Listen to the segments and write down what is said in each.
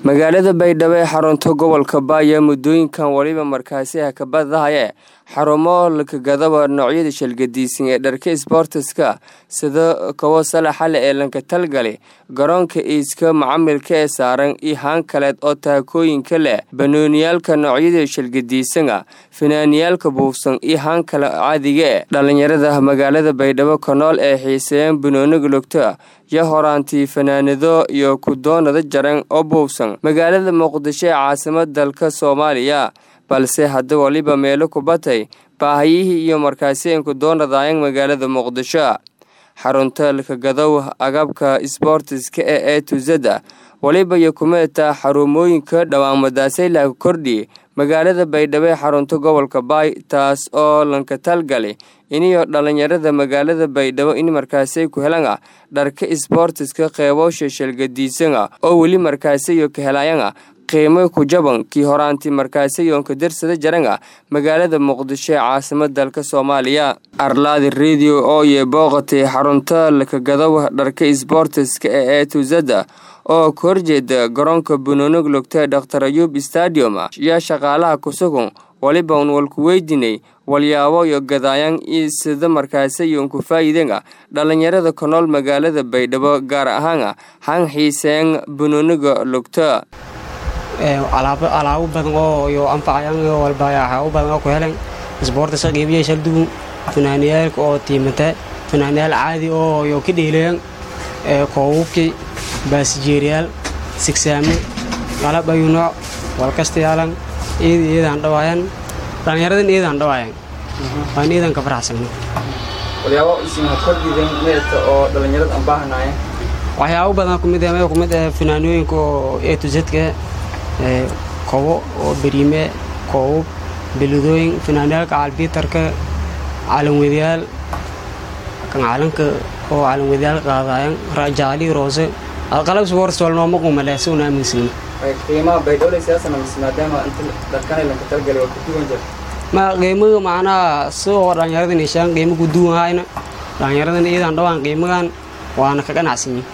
magaalada baydhabo ee xarunta gobolka baaya muddooyinkan weliba markaasi ah ka badahaya xarumo lakagadaba noocyada shalgadiisan ee dharka isboortiska sida kawo salaxale ee lanka talgali garoonka iiska macamilka ee saaran iyo haan kaleed oo taakooyinka leh banooniyaalka noocyada shalgadiisana finaaniyaalka buufsan iyo haan kale caadiga e dhallinyarada magaalada baydhabo kanool ee xiiseeyeen banooniga lugta yo horaantii fanaanado iyo kudoonada jaran oo buufsan magaalada muqdisho ee caasimad dalka soomaaliya balse hadda waliba meelo ku batay baahiyihii iyo markaasiin kudoonadaayang magaalada muqdisho xarunta lakagadow agabka isboortiska ee ee tuzada waliba iyo kumeeta xarumooyinka dhawaanmadaasay laga kordhi magaalada baydhabo ee xarunta gobolka baay taas oo lanka talgali iniyo dhallinyarada magaalada baydhabo in markaasay ku helanga dharka isboortiska qeeboosha shalgadiisana oo weli markaasayo ka helayanga qiimo ku jaban kii horaantii markaasayoonka darsada jaranga magaalada muqdisho ee caasimad dalka soomaaliya arlaadi radio oo ye booqatay xarunta lakagadow dharka isboortiska ee ee tuzada oo ka horjeeda garoonka bunonog logta dhaktar ayuub stadium yaa shaqaalaha kusugun waliba un walku weydinay walyaabo iyo gadaayaan iyo sida markaasayoon ku faa'iidanga dhallinyarada ku nool magaalada baydhabo gaar ahaana han xiiseen bunoniga lugta alaabo badan oo yo anfacayaan iyo walba waxyaabo badan oo ku helan isboortiska qiibiya shaldugun fanaaniyaalka oo tiimata fanaaniyaal caadi oo yo ka dheelayan koobubkii baasijeeriyaal sigsaamo qalab ayu nooc walkasta yaalan iyada iyadaan dhawaayan dhallinyaradan iyadaan dhawaayan waan iyadan ka faraxsano walyaabo isina kordhidan meelka oo dhallinyarada aan baahanaaya waxyaabo badan kumid ah kumid ah fanaanooyinka oo ee tuzadka kobo oo beriime koobub beladooyin fanaaniyaalka calbiitarka calanwadayaal kan calanka oo calanwadayaal qaadaayan jaali roose qalab sports wal nooma qumale si una aaminsan qiimaha baydhowle siyaasana mise maadaama inta dharkana lanka talgali waa ku duwan jir ma qiimaga macnaha sidoo dhallinyaradan heshaan qiimo ku duwan hayna dhallinyaradan iyadan dhawaan qiimagan waana ka ganacsanyi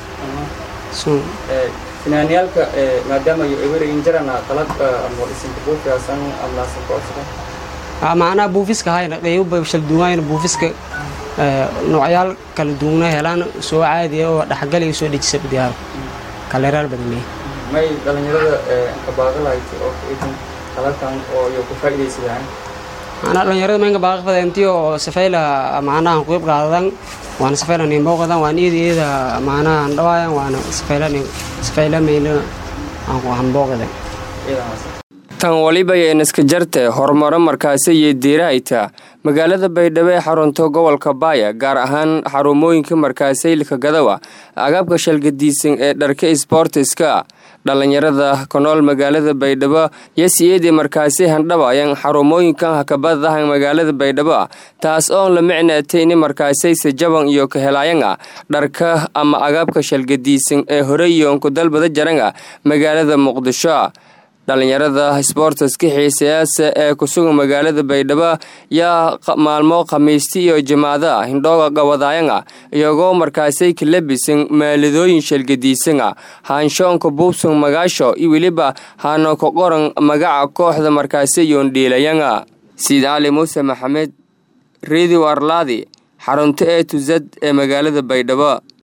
finaaniyaalka maadaama eweragin jarana qalab ama isinka buufiyaasan amlaasan koosaka macnaha buufiska hayna qiimo shalduwayna buufiska noocyaal kala duwana helaan soo caadiya oo dhexgal iyo soo dhejisa badiyaal kaleeraal badanle may dhallinyarada ka baaqalahayd oo idan qalabkan oo iyo ku faa'iidaysadaan macnaha dhallinyarada maynka baaqafadeentii oo safayla macnaha qeyb qaadadan waana safayla nimbooqadan waan iyada iyada macnaha andhawaayan waana safayla safayla mayla hanbooqadan tan waliba yeenaska jarte horumaro markaasi iyo diirahayta magaalada baydhabo ee xarunta gobolka baaya gaar ahaan xarumooyinka markaasaylka gadawa agabka shalgadiisan ee dharka isboortiska dhallinyarada ku nool magaalada baydhabo yasiyeedii markaasi handhabayan xarumooyinkan hakabadahan magaalada baydhabo taas oon la micnaatay in markaasayse jaban iyo ka helaayanga dharka ama agabka shalgadiisan ee horeyoonku dalbada jaranga magaalada muqdisho dhallinyarada sboortiska xiisayaasa ee kusugan magaalada baydhabo yaa maalmo khamiisti iyo jimaada hindhooga gabadaayanga iyagoo markaasay ka labisan maaladooyin shalgadiisanga haanshoonka buubsan magaasho iyo weliba haano ka qoran magaca kooxda markaasayoon dhiilayanga siid cali muuse maxamed redio arlaadi xarunto ee tuzad ee magaalada baydhabo